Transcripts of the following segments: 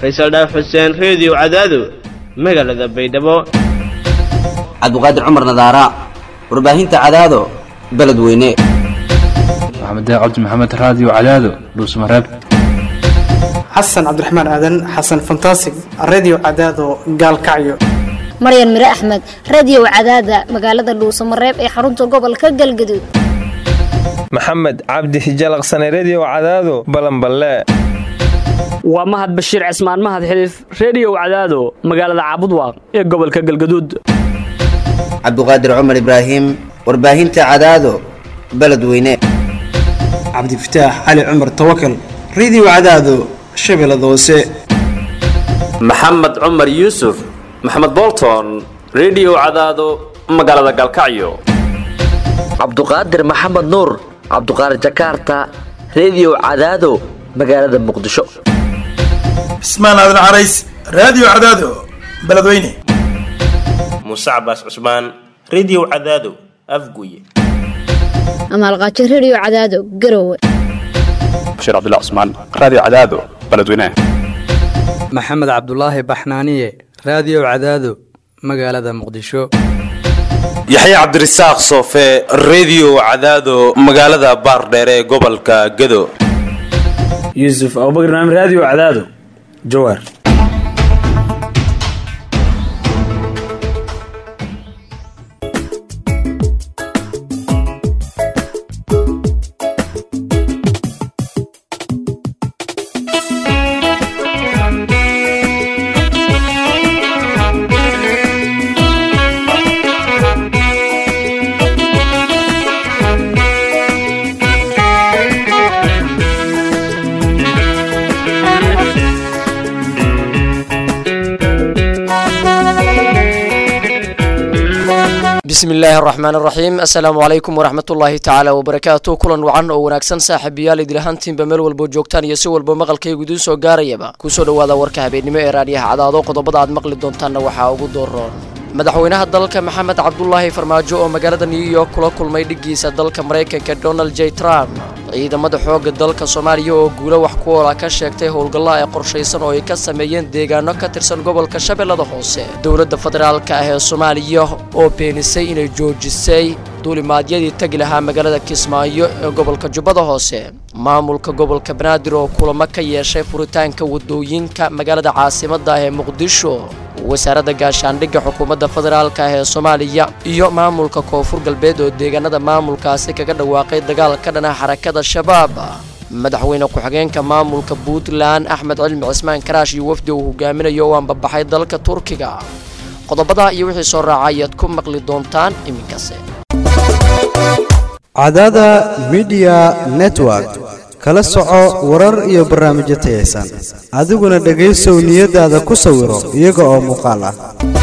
faysal dhaaf xuseen reediyo cadaado magaalada baydhabo cabdiqaadir cumar nadaara warbaahinta cadaado beledweyne maxamed cabdi maxamed raadiyo cadaado dhuusmareeb xasan cabdiraxmaan aadan xasan fantasig redio cadaado gaalkacyo maryan mire axmed radio cadaada magaalada dhuusamareeb ee xarunta gobolka galgaduud maxamed cabdi hijalaqsane redio cadaado balanballe waa mahad bashiir cismaan mahad xiliif reediyow cadaado magaalada caabudwaaq ee gobolka galgaduud cabdiqaadir cumar ibraahim warbaahinta cadaado beledweyne cabdifataax cali cumar tawakal redio cadaado shabeellada hoose maxamed cumar yuusuf maxamed bolton redio cadaado magaalada galkacyo cabduqaadir maxamed nuur cabduqaadir jakaarta redio cadaado magaalada muqdisho cismaan aadan carays raadiyo cadaado beledweyne muuse cabaas cusmaan redio cadaado afguye amaalqaajo redio cadaado garowe bashiir cabdilla cusmaan raadiyo cadaado beledweyne maxamed cabdulaahi baxnaaniye raadiyo cadaado magaalada muqdisho yaxya cabdirasaaq soofe redio cadaado magaalada baardheere ee gobolka gado yuusuf abubakr naam raadiyo cadaado jawaar bismi illaahi araxmaan araxiim assalaamu calaykum waraxmat ullaahi tacaala wabarakaatu kulan wacan oo wanaagsan saaxiibayaal idilahaantiinba meel walbo joogtaan iyo si walba maqalkaygu idiin soo gaarayaba kusoo dhowaada warka habeennimo ee raadiyaha cadaado qodobada aad maqli doontaanna waxaa ugu dooroon madaxweynaha dalka maxamed cabdulaahi farmaajo oo magaalada new york kula kulmay dhiggiisa dalka maraykanka donald j trump ciidamada xoogga dalka soomaaliya oo guulo wax ku oola ka sheegtay howlgalla ee qorshaysan oo ay ka sameeyeen deegaano ka tirsan gobolka shabeellada hoose dowladda federaalka ah ee soomaaliya oo beenisay inay joojisay duulimaadyadii tegi lahaa magaalada kismaayo ee gobolka jubbada hoose maamulka gobolka banaadir oo kulamo ka yeeshay furitaanka wadooyinka magaalada caasimadda ah ee muqdisho wasaaradda gaashaandhigga xukuumadda federaalka ah ee soomaaliya iyo maamulka koonfur galbeed oo deegaanada maamulkaasi kaga dhawaaqay dagaal ka dhana xarakada shabaab madaxweyne ku-xigeenka maamulka puntland axmed cilmi cismaan karaash iyo wafdi uu hogaaminayo oo aanbabaxay dalka turkiga qodobada iyo wixii soo raaca ayaad ku maqli doontaan iminkase cadaada midiya network kala soco warar iyo barnaamijyo tayaysan adiguna dhegaysow niyadaada ku sawiro iyaga oo muuqaal ah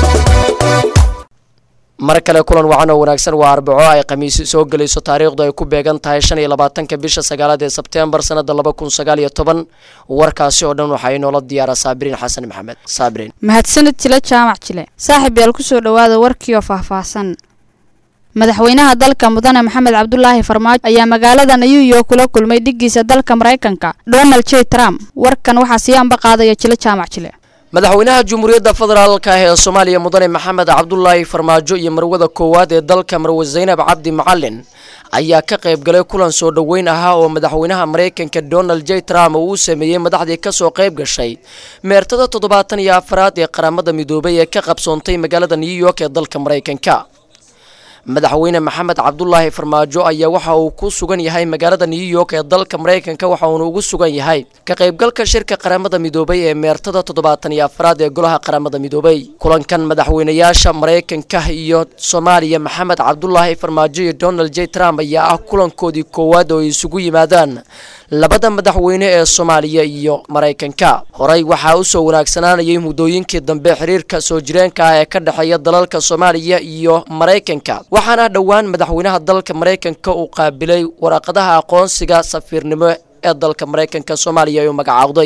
mar kale kulan wacan oo wanaagsan waa arbaco ay khamiisi soo gelayso taariikhdu ay ku beegan tahay shan iyo labaatanka bisha sagaalaad ee sebteembar sanada laba kun sagaal iyo toban warkaasi oo dhan waxaa inoola diyaara saabiriin xasan maxamed saabiriin mahadsanid jile jaamac jile saaxiib yaal kusoo dhowaada warkiioo faahfaahsan madaxweynaha dalka mudane maxamed cabdulaahi farmaajo ayaa magaalada new york kula kulmay dhiggiisa dalka maraykanka donald j trump warkan waxaa sii anba qaadaya jile jaamac jile madaxweynaha jumhuuriyadda federaalka ah ee soomaaliya mudane maxamed cabdulaahi farmaajo iyo marwada koowaad ee dalka marwe zaynab cabdi macalin ayaa ka qayb galay kulan soo dhoweyn ahaa oo madaxweynaha maraykanka donald j trump uu u sameeyey madaxdii kasoo qayb gashay meertada toddobaatan iyo afaraad ee qaramada midoobay ee ka qabsoontay magaalada new york ee dalka maraykanka madaxweyne maxamed cabdulaahi farmaajo ayaa waxa uu ku sugan yahay magaalada new york ee dalka maraykanka waxa uuna ugu sugan yahay ka qaybgalka shirka qaramada midoobay ee meertada toddobaatan iyo afaraad ee golaha qaramada midoobay kulankan madaxweynayaasha maraykanka iyo soomaaliya maxamed cabdulaahi farmaajo iyo donald j trump ayaa ah kulankoodii koowaad oo ay isugu yimaadaan labada madaxweyne ee soomaaliya iyo maraykanka horey waxaa usoo wanaagsanaanayay muddooyinkii dambe xiriirka soo jireenka ah ee ka dhexeeya dalalka soomaaliya iyo maraykanka waxaana dhowaan madaxweynaha dalka maraykanka uu qaabilay waraaqadaha aqoonsiga safiirnimo ee dalka maraykanka soomaaliya uu magacaawday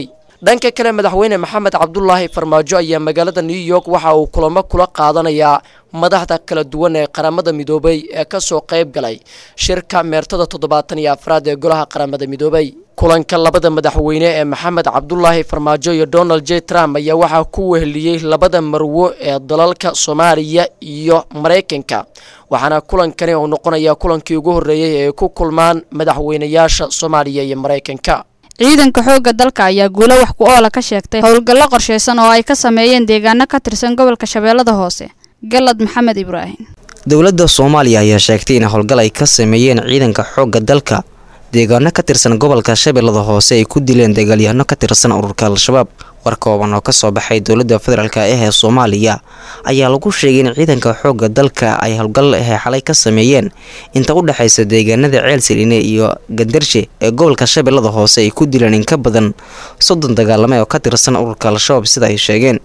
dhanka kale madaxweyne maxamed cabdulaahi farmaajo ayaa magaalada new york waxa uu kulamo kula qaadanayaa madaxda kala duwan ee qaramada midoobay ee kasoo qayb galay shirka meertada toddobaatan iyo afraad ee golaha qaramada midoobay kulanka labada madaxweyne ee maxamed cabdulaahi farmaajo iyo donald j trump ayaa waxaa ku weheliyey labada marwo ee dalalka soomaaliya iyo maraykanka waxaana kulankani uu noqonayaa kulankii ugu horreeyey ee ay ku kulmaan madaxweynayaasha soomaaliya iyo maraykanka ciidanka xoogga dalka ayaa guulo wax ku oola ka sheegtay howlgallo qorshaysan oo ay ka sameeyeen deegaano ka tirsan gobolka shabeellada hoose galad maxamed ibraahim dowladda soomaaliya ayaa sheegtay in howlgal ay ka sameeyeen ciidanka xoogga dalka deegaano ka tirsan gobolka shabeellada hoose ay ku dileen dagaalyahanno ka tirsan ururka al-shabaab war kooban oo kasoo baxay dowladda federaalk ah ee soomaaliya ayaa lagu sheegay in ciidanka xoogga dalka ay howlgal ehe xalay ka sameeyeen inta u dhexaysa deegaanada ceel saliine iyo gandarshe ee gobolka shabeellada hoose ay ku dileen in ka badan soddon dagaalame oo ka tirsan ururka al-shabaab sida ay sheegeen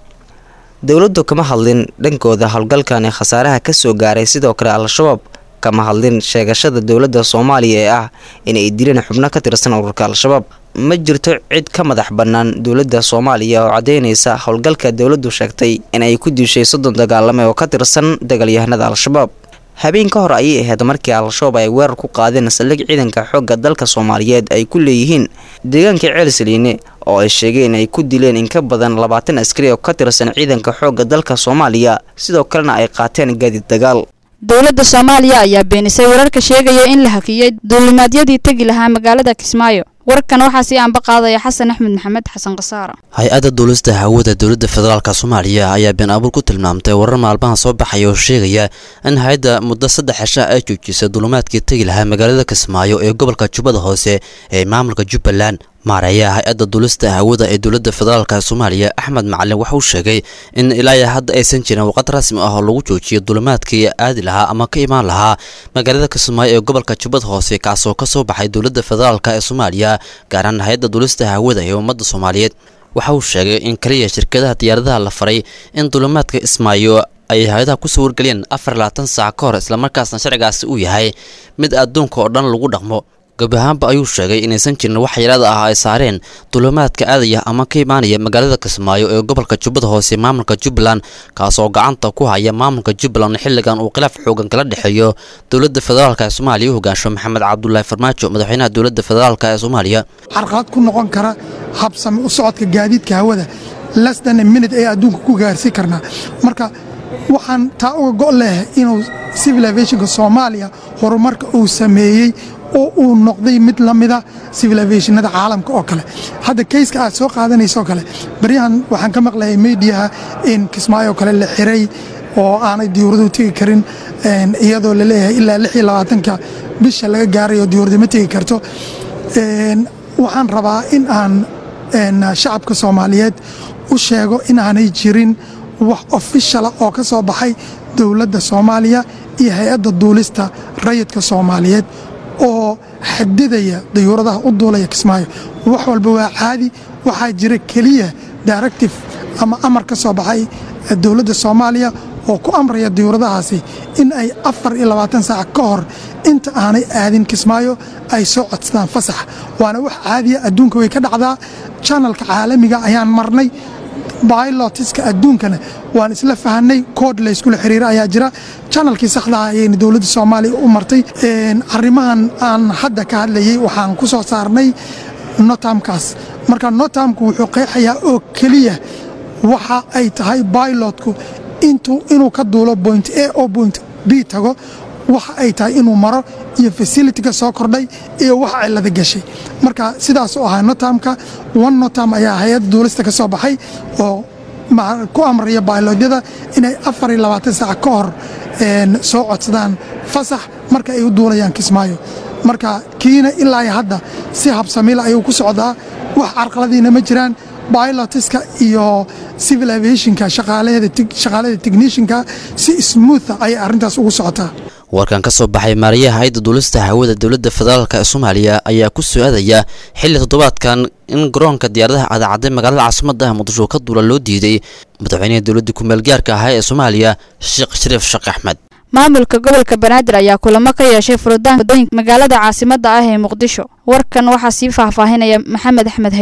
dowladdu kama hadlin dhankooda howlgalkan ee khasaaraha kasoo gaaray sidoo kale al-shabaab kama hadlin sheegashada dowladda soomaaliya ee ah in ay dileen xubno ka tirsan ururka al-shabaab ma jirto cid ka madax bannaan dowladda soomaaliya oo caddeynaysa howlgalka dowladdu sheegtay in ay ku dishay soddon dagaalame oo ka tirsan dagaalyahanada al-shabaab habeen ka hor ayay ahayd markii al-shabaab ay weerar ku qaadeen saldhig ciidanka xoogga dalka soomaaliyeed ay ku leeyihiin deegaanka ceel saliine oo ay sheegeen ay ku dileen in ka badan labaatan askari oo ka tirsan ciidanka xoogga dalka soomaaliya sidoo kalena ay qaateen gaadiid dagaal dowladda soomaaliya ayaa beenisay wararka sheegaya in la hakiyey duulimaadyadii tegi lahaa magaalada kismaayo warkan waxaa sii aanba qaadaya xasan axmed maxamed xasan khasaara hay-adda duulista hawada dowladda federaalk soomaaliya ayaa been abuur ku tilmaamtay warar maalmaha soo baxaya oo sheegaya in hay-adda muddo saddex cisha ay joojisay duulimaadkii tegi lahaa magaalada kismaayo ee gobolka jubbada hoose ee maamulka jubbaland maareeyaha hay-adda duulista hawada ee dowladda federaalk soomaaliya axmed macalin waxa uu sheegay in ilaa hadda aysan jirin waqad rasmi ah oo lagu joojiyo duulimaadkii aadi lahaa ama ka imaan lahaa magaalada kismaayo ee gobolka jubbada hoose kaasoo kasoo baxay dowladda federaalk ee soomaaliya gaaraan hay-adda duulista hawada ee ummadda soomaaliyeed waxa uu sheegay in kaliya shirkadaha diyaaradaha la faray in duulimaadka ismaayo ay hay-adaha kusoo wargeliyeen afar labaatan saac ka hor islamarkaasna sharcigaasi uu yahay mid adduunka oo dhan lagu dhaqmo gab ahaanba ayuu sheegay inaysan jirin wax yaraada ah ay saareen duulimaadka aadaya ama ka imaanaya magaalada kismaayo ee gobolka jubbada hoose maamulka jubbaland kaasoo gacanta ku haya maamulka jubbaland xilligan uu khilaaf xoogan kala dhexeeyo dowladda federaalk ee soomaaliya u hogaansho maxamed cabdulaahi farmaajo madaxweynaha dowladda federaalk ee soomaaliya carqalad ku noqon kara habsami u socodka gaadiidka hawada lasdan minute ee adduunka ku gaarsiin karnaa marka waxaan taa uga go' leh inuu civil aviationka soomaaliya horumarka uu sameeyey oo uu noqday mid la mida civil aviationada caalamka oo kale hadda kayska aad soo qaadanaysoo kale baryahan waxaan ka maqlayay mediaha in kismaayo kale la xiray oo aanay diyuuraduhu tegi karin iyadoo la leeyahay ilaa lix iyo labaatanka bisha laga gaarayo diyuurada ma tegi karto waxaan rabaa in aan shacabka soomaaliyeed u sheego inaanay jirin wax ofishala oo ka soo baxay dowladda soomaaliya iyo hay-adda duulista rayidka soomaaliyeed oo xadidaya dayuuradaha u duulaya kismaayo wax walba waa caadi waxaa jira keliya directive ama amar ka soo baxay dowladda soomaaliya oo ku amraya dayuuradahaasi in ay afar iyo labaatan saac ka hor inta aanay aadin kismaayo ay soo codsadaan fasax waana wax caadiya adduunka way ka dhacdaa janalka caalamiga ayaan marnay bailotiska adduunkana waan isla fahanay kood layskula xiriira ayaa jira janalkii saxdaha ayayna dowladda soomaaliya u martay arrimahan aan hadda ka hadlayay waxaan ku soo saarnay notamkaas marka notamku wuxuu qeexayaa oo keliya waxa ay tahay bailotku inuu ka duulo point a oo point b tago waxa ay tahay inuu maro iyo facilitiga soo kordhay iyo wax cilada gashay marka sidaasuu ahaa notamka one notam ayaa hay-adda duulista ka soo baxay oo ku amraya bailodyada inay afar iyo labaatan saac ka hor soo codsadaan fasax marka ay u duulayaan kismaayo marka kiina ilaa hadda si habsamila ayuu ku socdaa wax carqaladiina ma jiraan bilotiska iyo civil aviationka shaqaalada technishinka si smootha ayay arrintaas ugu socotaa warkan ka soo baxay maarayaha hay-adda duulista hawada dowladda federaalk ee soomaaliya ayaa ku soo-aadaya xilli toddobaadkan in garoonka diyaaradaha cadacadday magaalada caasimadda muqdisho ka duula loo diiday madaxweynaha dowladda ku-meelgaarka ahaa ee soomaaliya sheekh shariif sheekh axmed maamulka gobolka banaadir ayaa kulamo ka yeeshay furitaanka wadooyinka magaalada caasimadda ah ee muqdisho warkan waxaa sii faahfaahinaya maxamed axmed haybe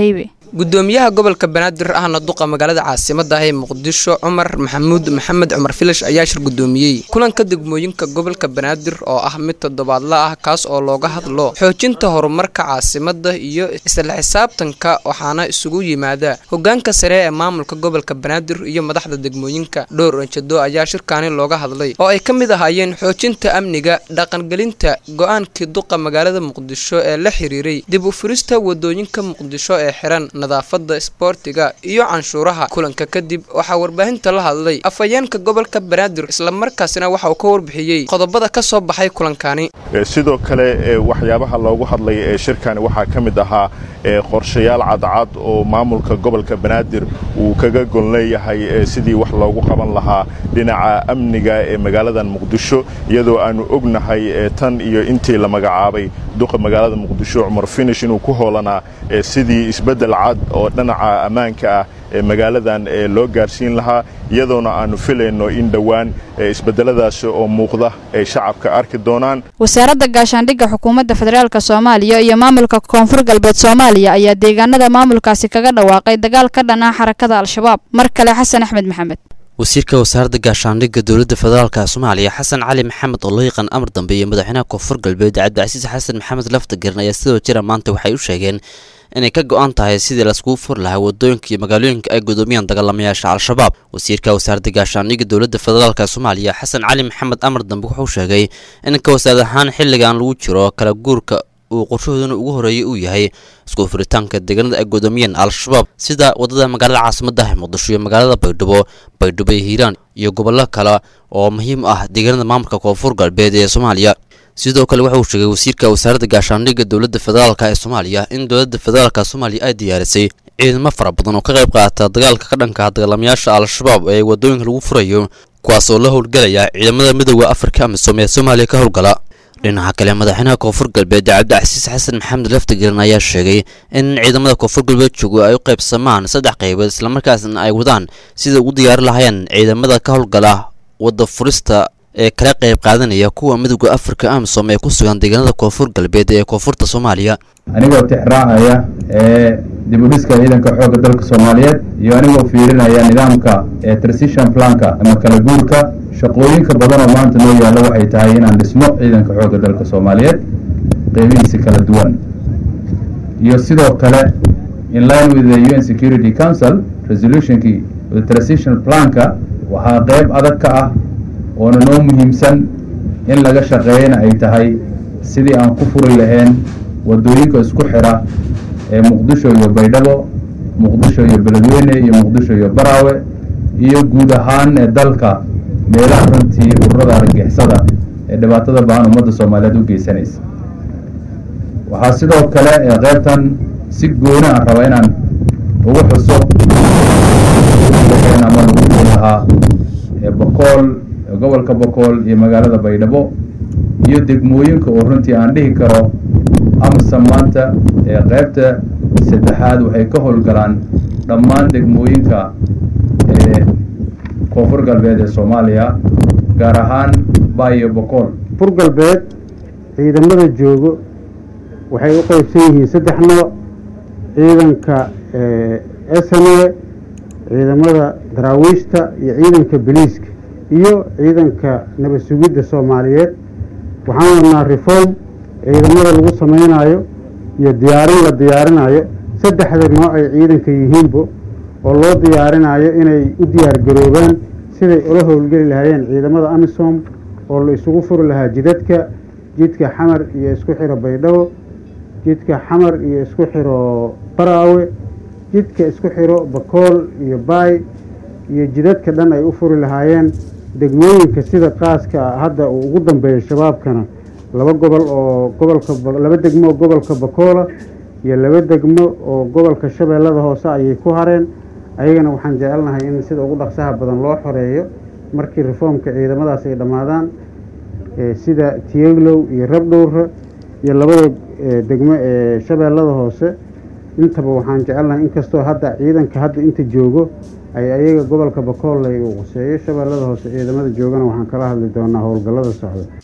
gudoomiyaha gobolka banaadir ahna duqa magaalada caasimada ah ee muqdisho cumar maxamuud maxamed cumar filash ayaa shir gudoomiyey kulanka degmooyinka gobolka banaadir oo ah mid toddobaadla ah kaas oo looga hadlo xoojinta horumarka caasimada iyo isla xisaabtanka waxaana isugu yimaada hogaanka sare ee maamulka gobolka banaadir iyo madaxda degmooyinka dhowr anjado ayaa shirkaani looga hadlay oo ay ka mid ahaayeen xoojinta amniga dhaqangelinta go-aankii duqa magaalada muqdisho ee la xiriiray dib u furista wadooyinka muqdisho ee xiran nadaafada isboortiga iyo canshuuraha kulanka kadib waxaa warbaahinta la hadlay afhayeenka gobolka banaadir islamarkaasina waxa uu ka warbixiyey qodobada ka soo baxay kulankani sidoo kale waxyaabaha loogu hadlay ee shirkani waxaa ka mid ahaa qorshayaal cadcad oo maamulka gobolka banaadir uu kaga gon leeyahay sidii wax loogu qaban lahaa dhinaca amniga ee magaaladan muqdisho iyadoo aanu ognahay tan iyo intii la magacaabay duqa magaalada muqdisho cumar finish inuu ku hoolanaa sidii isbeddel cad oo dhinaca ammaanka ah ee magaaladan loo gaarsiin lahaa iyadoona aanu filayno in dhowaan isbedeladaasi oo muuqda ay shacabka arki doonaan wasaaradda gaashaandhigga xukuumadda federaalk soomaaliya iyo maamulka koonfur galbeed soomaaliya ayaa deegaanada maamulkaasi kaga dhawaaqay dagaal ka dhan ah xarakada al-shabaab mar kale xasan axmed maxamed wasiirka wasaaradda gaashaandhigga dowladda federaalka soomaaliya xasan cali maxamed oo loo yaqaan amar dambe iyo madaxweynaha koonfur galbeed cabdicasiis xasan maxamed laftagerin ayaa sidoo jira maanta waxay u sheegeen inay ka go-an tahay sidii laiskugu furi lahaa wadooyinka iyo magaalooyinka ay gudoomiyaan dagaalamayaasha al-shabaab wasiirka wasaaradda gaashaandhigga dowladda federaalk soomaaliya xasan cali maxamed amar dambe wuxuu sheegay in ka wasaarad ahaan xilligan lagu jiro kala guurka uu qorshahooduna ugu horeeyay uu yahay isku furitaanka deegaanada ay gudoomiyeen al-shabaab sida wadada magaalada caasimadda ah muqdisho iyo magaalada baydhabo baydhabo iyo hiiraan iyo gobollo kale oo muhiim ah deegaanada maamulka koonfur galbeed ee soomaaliya sidoo kale waxa uu sheegay wasiirka wasaaradda gaashaandhigga dowladda federaalk ee soomaaliya in dowladda federaalk soomaaliya ay diyaarisay ciidamo fara badan oo ka qayb qaata dagaalka ka dhanka dagaalamayaasha al-shabaab ee wadooyinka lagu furayo kuwaas oo la howlgelaya ciidamada midooda afrika amisom ee soomaaliya ka howlgala dhinaca kale madaxweynaha koonfur galbeed cabdicasiis xasan maxamed laftagerin ayaa sheegay in ciidamada koonfur galbeed joogo ay u qaybsamaan saddex qaybood islamarkaasna ay wadaan sida ugu diyaari lahaayeen ciidamada ka howlgala wadda furista ee kala qayb qaadanaya kuwa midooda afrika amisom ee ku sugan deegaanada koonfur galbeed ee koonfurta soomaaliya anigoo tixraacaya ee dibudhiska ciidanka xoogga dalka soomaaliyeed iyo anigoo fiirinaya nidaamka ee transition planka ama kala guurka shaqooyinka badan oo maanta noo yaalla waxay tahay inaan dhisno ciidanka xoogga dalka soomaaliyeed qeybihiisa kala duwan iyo sidoo kale in line with the un security council resolutionkii the transition planka waxaa qeyb adag ka ah oona noo muhiimsan in laga shaqeeyana ay tahay sidii aan ku furi lahayn wadooyinka isku xira ee muqdisho iyo baydhabo muqdisho iyo beledweyne iyo muqdisho iyo baraawe iyo guud ahaan ee dalka meelaha runtii ururada argagixisada ee dhibaatada bahan ummadda soomaaliyeed u geysanaysa waxaa sidoo kale ee qaybtan si gooni aan raba inaan ugu xuso ama lagu furi lahaa ee bokool gobolka bokool iyo magaalada baydhabo iyo degmooyinka oo runtii aan dhihi karo amsa maanta ee qaybta saddexaad waxay ka howlgalaan dhammaan degmooyinka ee koonfur galbeed ee soomaaliya gaar ahaan baayo bokool koonfur galbeed ciidamada joogo waxay u qeybsan yihiin saddex nooc ciidanka sne ciidamada daraawiishta iyo ciidanka boliiska iyo ciidanka nabad sugidda soomaaliyeed waxaan wadnaa reform ciidamada lagu samaynayo iyo diyaarin la diyaarinayo saddexda nooc ay ciidanka yihiinba oo loo diyaarinayo inay u diyaargaroobaan siday ula howlgeli lahaayeen ciidamada amisom oo la isugu furi lahaa jidadka jidka xamar iyo isku xiro baydhabo jidka xamar iyo isku xiro baraawe jidka isku xiro bakool iyo baay iyo jidadka dhan ay u furi lahaayeen degmooyinka sida qaaska hadda uu ugu dambeeyo shabaabkana laba gobol oo gobolka laba degmo oo gobolka bakoola iyo laba degmo oo gobolka shabeellada hoose ayay ku hareen ayagana waxaan jecelnahay in sida ugu dhaqsaha badan loo xoreeyo markii reformka ciidamadaas ay dhammaadaan sida tiyeglow iyo rabdhowra iyo labada degmo ee shabeellada hoose intaba waxaan jecelnahay inkastoo hadda ciidanka hadda inta joogo ay ayaga gobolka bakooley uu quseeyo shabeellada hoose ciidamada joogana waxaan kala hadli doonaa howlgallada socda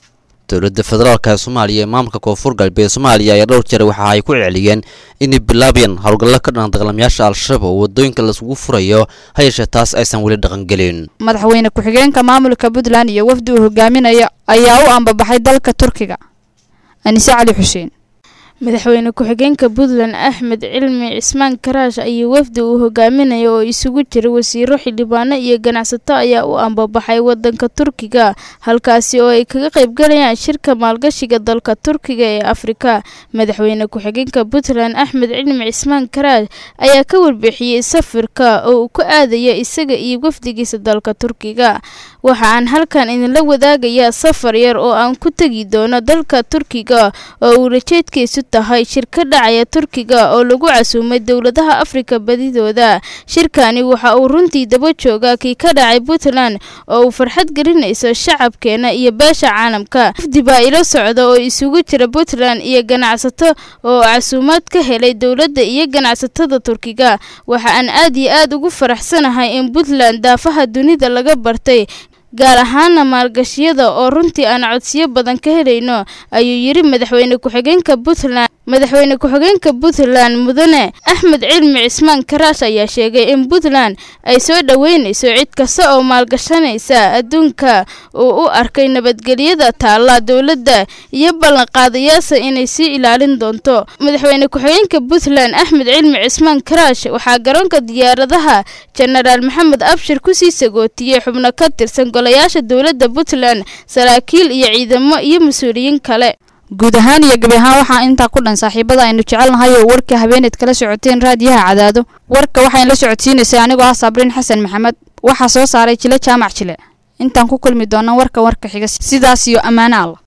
dowladda federaalk ee soomaaliya ee maamulka koonfur galbeed soomaaliya ayaa dhowr jeer waxa ay ku celceliyeen inay bilaabayaan howlgallo ka dhan dagaalamayaasha al-shabaab oo wadooyinka laisugu furayo ha yeeshee taas aysan weli dhaqangelin madaxweyne ku-xigeenka maamulka puntland iyo wafdi uu hogaaminayo ayaa u ambabaxay dalka turkiga anise cali xuseen madaxweyne ku-xigeenka puntland axmed cilmi cismaan karaash iyo wafdi uu hogaaminayo oo isugu jira wasiiro xildhibaano iyo ganacsato ayaa u ambabaxay wadanka turkiga halkaasi oo ay kaga qaybgalayaan shirka maalgashiga dalka turkiga ee afrika madaxweyne ku-xigeenka puntland axmed cilmi cismaan karaash ayaa ka warbixiyey safarka oo uu ku aadaya isaga iyo wafdigiisa dalka turkiga waxa aan halkan idinla wadaagayaa safar yar oo aan ku tegi doono dalka turkiga oo uu rajeedkiisu tahay shir ka dhacaya turkiga oo lagu casuumay dowladaha afrika badidooda shirkani waxa uu runtii daba joogaa kii ka dhacay puntland oo uu farxad gelinayso shacabkeena iyo beesha caalamka wafdi baa ila socda oo isugu jira puntland iyo ganacsato oo casuumaad ka helay dowladda iyo ganacsatada turkiga waxa aan aad iyo aad ugu faraxsanahay in puntland daafaha dunida laga bartay gaar ahaana maalgashiyada oo runtii aan codsiyo badan ka helayno ayuu yidhi madaxweyne ku-xigeenka puntland madaxweyne ku-xigeenka puntland mudane axmed cilmi cismaan karaash ayaa sheegay in puntland ay soo dhoweynayso cid kasta oo maalgashanaysa adduunka uu u arkay nabadgelyada taalla dowladda iyo ballanqaadayaasha inay sii ilaalin doonto madaxweyne ku-xigeenka puntland axmed cilmi cismaan karaash waxaa garoonka diyaaradaha jenaraal maxamed abshir kusii sagootiyey xubno ka tirsan golayaasha dowladda puntland saraakiil iyo ciidamo iyo mas-uuliyiin kale guud ahaan iyo gabi ahaan waxaa intaa ku dhan saaxiibada aynu jecelnahay oo warka habeeneed kala socoteen raadiyaha cadaado warka waxayn la socodsiinaysay anigoo ah sabriin xasan maxamed waxaa soo saaray jile jaamac jile intaan ku kulmi doona warka warka xiga sidaas iyo ammaano alla